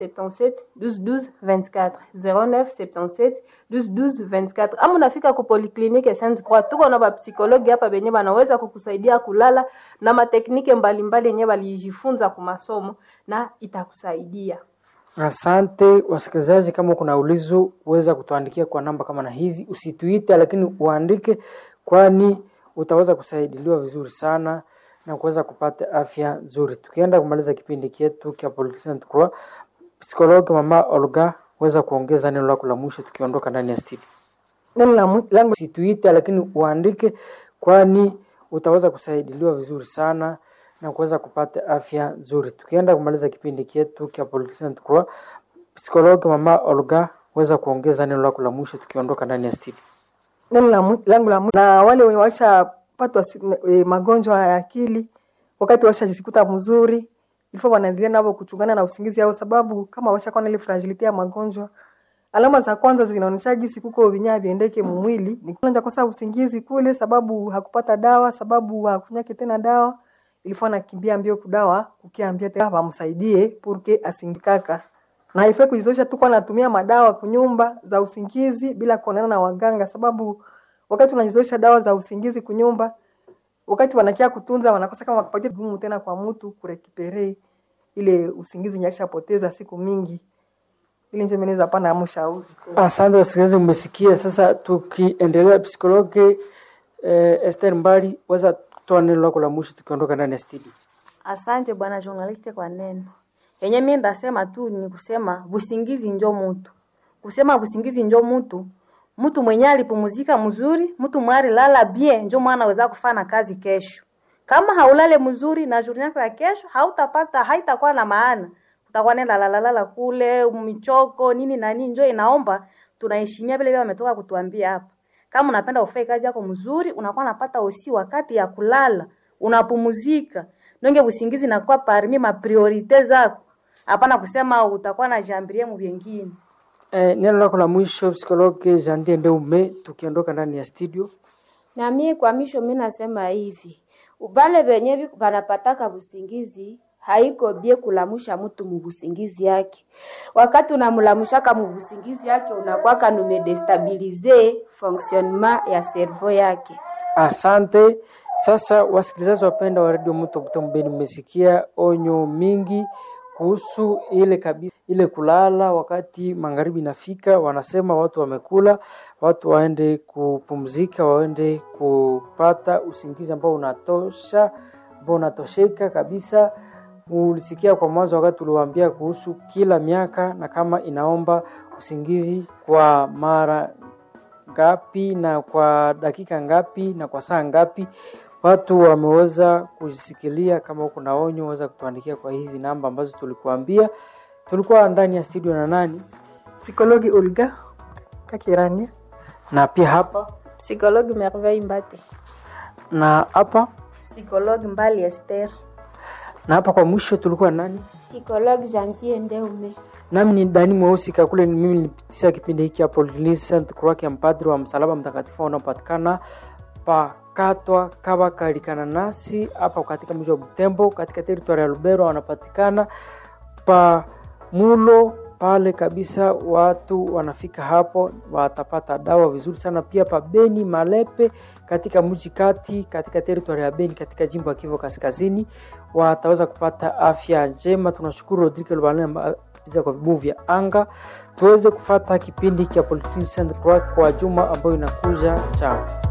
77 12 12 24 09 77 12 12 24 ama unafika ku polyclinique Sainte Croix, tuko na bapsikologi hapa benye banaweza kukusaidia kulala na mateknike mbalimbali yenye balijifunza ku masomo na itakusaidia. Asante wasikilizaji, kama kuna ulizo uweza kutuandikia kwa namba kama na hizi, usituite lakini uandike, kwani utaweza kusaidiliwa vizuri sana na kuweza kupata afya nzuri. Tukienda kumaliza kipindi chetu cha Polyclinic Croix, psikologi mama Olga, weza kuongeza neno lako la mwisho tukiondoka ndani ya studio. Neno la mu- langu Usituite lakini uandike, kwani utaweza kusaidiliwa vizuri sana na kuweza kupata afya nzuri. Tukienda kumaliza kipindi chetu cha Polyclinic Croix, psikologi mama Olga, weza kuongeza neno lako la mwisho tukiondoka ndani ya studio. neno la mu- langu la mu- na wale wenye washapatwa si- e, magonjwa ya akili wakati washajikuta mzuri ilifo wanaendelea navo kuchungana na usingizi yao, sababu kama washakuwa na ile fragility ya magonjwa, alama za kwanza zinaonyesha gisi kuko vinyaa viendeke mumwili ni kwanza kosa usingizi kule, sababu hakupata dawa, sababu hakunyake tena dawa, ilifo anakimbia mbio kudawa kukiambia tena wamsaidie purke asingikaka na haifai kujizosha tu kwa anatumia madawa kunyumba za usingizi bila kuonana na waganga, sababu wakati unajizosha dawa za usingizi kunyumba, wakati wanakia kutunza wanakosa kama wakupatia gumu tena kwa mtu kurekipere ile usingizi nyashapoteza siku mingi, ili njo meneza pana amshauri Asante wasikilizaji, mmesikia. Sasa tukiendelea, psikologi eh, Esther Mbali, weza kutoa neno lako la mwisho tukiondoka ndani ya studio. Asante bwana journaliste kwa neno yenye mimi ndasema tu ni kusema busingizi njo mutu, kusema busingizi njo mutu, mtu mwenye alipumuzika mzuri, mtu mwari lala bien, njo mwana aweza kufanya kazi kesho. Kama haulale mzuri na journée yako ya kesho, hautapata haitakuwa na maana, utakuwa nenda lalalala kule michoko nini na nini. Njo inaomba tunaheshimia vile vile wametoka kutuambia hapa. Kama unapenda ufanye kazi yako mzuri, unakuwa unapata usi wakati ya kulala, unapumuzika nonge usingizi nakuwa parmi ma priorite zako, hapana kusema utakuwa na jambirie mu vyengine. Eh, neno lako la mwisho psikologi Jandie Ndeume, tukiondoka ndani ya studio. Na mie kwa misho mi nasema hivi, ubale benye bi- banapataka busingizi haiko bie kulamusha mtu mubusingizi yake. Wakati unamulamushaka mubusingizi yake unakwaka numedestabilize fonctionnement ya cerveau yake. Asante. Sasa wasikilizaji wapenda wa redio Mto Butembo Beni, mmesikia onyo mingi kuhusu ile kabisa ile kulala wakati magharibi inafika. Wanasema watu wamekula, watu waende kupumzika, waende kupata usingizi ambao unatosha, ambao unatosheka kabisa. Ulisikia kwa mwanzo wakati tuliwaambia kuhusu kila miaka na kama inaomba usingizi kwa mara ngapi na kwa dakika ngapi na kwa saa ngapi. Watu wameweza kujisikilia. Kama uko na onyo, weza kutuandikia kwa hizi namba ambazo tulikuambia. Tulikuwa ndani ya studio na nani psikologi Olga Kakirania na pia hapa Psychologue Merveille Mbate. na hapa Psychologue Mbali Esther. na hapa kwa mwisho tulikuwa nani? Psychologue Gentil Ndeume. Nami ni Dani Mweusi Kakule, ni mimi nilipitisha kipindi hiki hapo Saint Croix ya mpadri wa msalaba mtakatifu unaopatikana pakatwa kaba kalikana nasi hapa katika mji wa Butembo katika teritoria ya Lubero, wanapatikana pa mulo pale kabisa. Watu wanafika hapo watapata dawa vizuri sana. Pia pa Beni Malepe katika mji kati katika teritoria ya Beni katika jimbo ya Kivu Kaskazini wataweza kupata afya njema. Tunashukuru Rodrigue Lubalema pia kwa vibuyu vya anga tuweze kufata kipindi cha Polyclinic Saint Croix kwa juma ambayo inakuja. Chao.